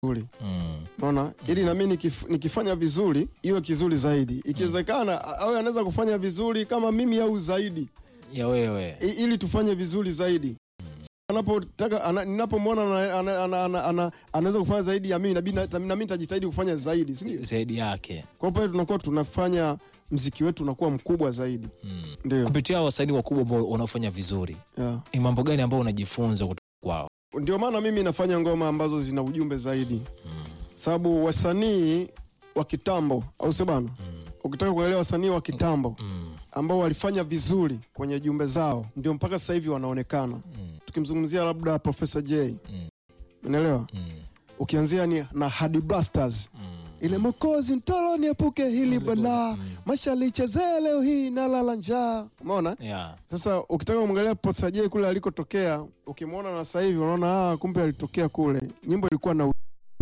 vizuri Mm. unaona, ili nami nikif, nikifanya vizuri iwe kizuri zaidi. Ikiwezekana awe anaweza kufanya vizuri kama mimi au zaidi, ya wewe i, ili tufanye vizuri zaidi. Anapotaka ana, ninapomwona ana- ana- ana- ana- ana- anaweza kufanya zaidi ya mimi, nabidi na na mimi nitajitahidi kufanya zaidi, si ndio? zaidi yake Kwa hiyo pale tunakuwa tunafanya mziki wetu unakuwa mkubwa zaidi, mm. ndio kupitia wasanii wakubwa ambao wanaofanya vizuri yeah. ni mambo gani ambao unajifunza kutoka kwao Ndio maana mimi nafanya ngoma ambazo zina ujumbe zaidi, sababu wasanii wa kitambo, au sio bana? Ukitaka kuangalia wasanii wa kitambo mm. ambao walifanya vizuri kwenye jumbe zao, ndio mpaka sasa hivi wanaonekana. Mm. Tukimzungumzia labda Professor J, Mm. unaelewa, Mm. ukianzia ni na Hadi Blasters Mm. ile Mokozi Ntolo niepuke hili balaa, maisha lichezee leo hii nalala njaa. Umeona? Yeah. Sasa ukitaka kumwangalia Professor J kule alikotokea, ukimwona na sasa hivi unaona ah, kumbe alitokea kule. Nyimbo ilikuwa na Mm.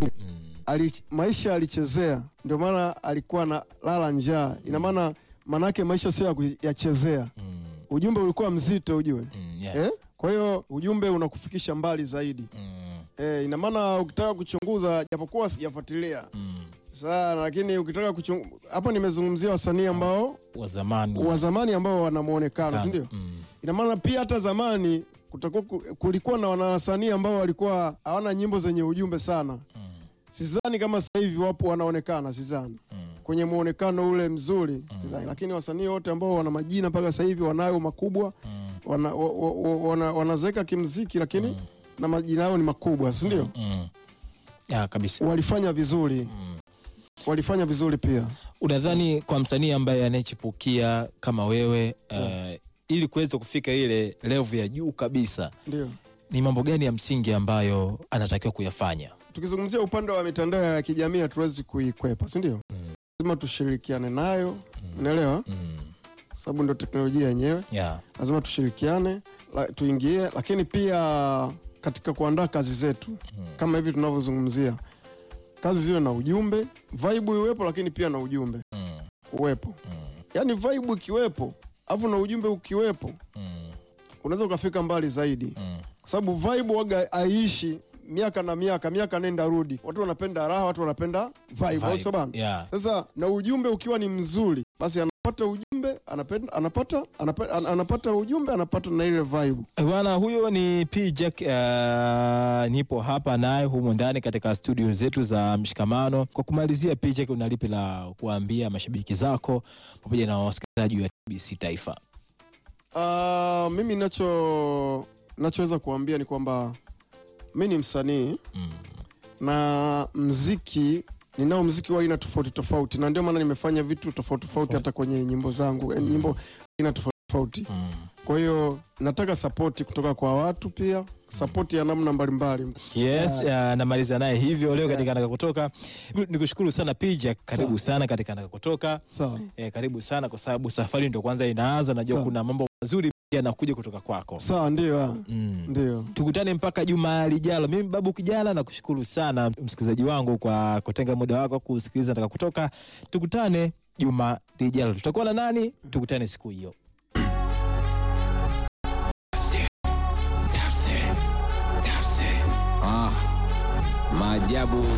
ali, maisha alichezea, ndio maana alikuwa na lala njaa. Ina maana manake maisha sio ya kuyachezea. Mm. Ujumbe ulikuwa mzito ujue, Mm. Yeah. eh? Kwa hiyo ujumbe unakufikisha mbali zaidi Mm. eh, ina maana ukitaka kuchunguza, japokuwa sijafuatilia Mm. sana, lakini ukitaka kuchunguza hapo, nimezungumzia wasanii ambao wa zamani wa zamani ambao wana muonekano, si ndio? Mm. Ina maana pia hata zamani kutakuwa ku- kulikuwa na wanawasanii ambao walikuwa hawana nyimbo zenye ujumbe sana. Mm. Sidhani kama sasa hivi wapo wanaonekana, sidhani Mm. kwenye muonekano ule mzuri sidhani. Lakini wasanii wote ambao wana majina mpaka sasa hivi wanayo makubwa, Mm. wana, wa, wa, wa, wana, wanazeeka kimziki, lakini na majina yao ni makubwa, si ndio? Mm. Ya, kabisa Walifanya vizuri, Mm. walifanya vizuri pia. unadhani kwa msanii ambaye anayechipukia kama wewe uh, ili kuweza kufika ile level ya juu kabisa Ndio ni mambo gani ya msingi ambayo anatakiwa kuyafanya tukizungumzia upande wa mitandao ya kijamii hatuwezi kuikwepa, si ndio? Lazima tushirikiane nayo, unaelewa, mm. sababu ndio teknolojia yenyewe. yeah. lazima tushirikiane la, tuingie, lakini pia katika kuandaa kazi zetu kama hivi tunavyozungumzia, kazi ziwe na ujumbe, vibe iwepo, lakini pia na ujumbe mm. uwepo. Yaani vibe ikiwepo afu na ujumbe ukiwepo, Mm. unaweza ukafika mbali zaidi, Mm. kwa sababu vibe waga haiishi miaka na miaka, miaka nenda rudi. Watu wanapenda raha, watu wanapenda vibe, au sio bana? Yeah. Sasa na ujumbe ukiwa ni mzuri, basi anapata ujumbe, anapenda, anapata, anapata, anapata ujumbe, anapata na ile vibe. Bwana huyo ni P Jack. Uh, nipo hapa naye humu ndani katika studio zetu za Mshikamano. Kwa kumalizia, P Jack, una lipi la kuambia mashabiki zako pamoja na wasikilizaji wa TBC Taifa? Uh, mimi nacho nachoweza kuambia ni kwamba mi ni msanii Mm. na mziki ninao mziki wa aina tofauti tofauti, na ndio maana nimefanya vitu tofauti tofauti hata kwenye nyimbo zangu eh, nyimbo aina tofauti tofauti. Mm. Kwa hiyo nataka sapoti kutoka kwa watu, pia sapoti ya namna mbalimbali. Yes, uh, namaliza naye hivyo leo katika Nataka Kutoka. Nikushukuru sana P Jack, karibu sana katika Nataka Kutoka. Sawa Eh, karibu sana kwa sababu safari ndio kwanza inaanza. Najua Sawa. kuna mambo mazuri yanakuja kutoka kwako. sawa, ndio ah, Mm. ndio. tukutane mpaka juma lijalo. Mimi Babu Kijana nakushukuru sana msikilizaji wangu kwa kutenga muda wako kusikiliza Nataka Kutoka. Tukutane juma lijalo, tutakuwa na nani? Tukutane siku hiyo. Ah, maajabu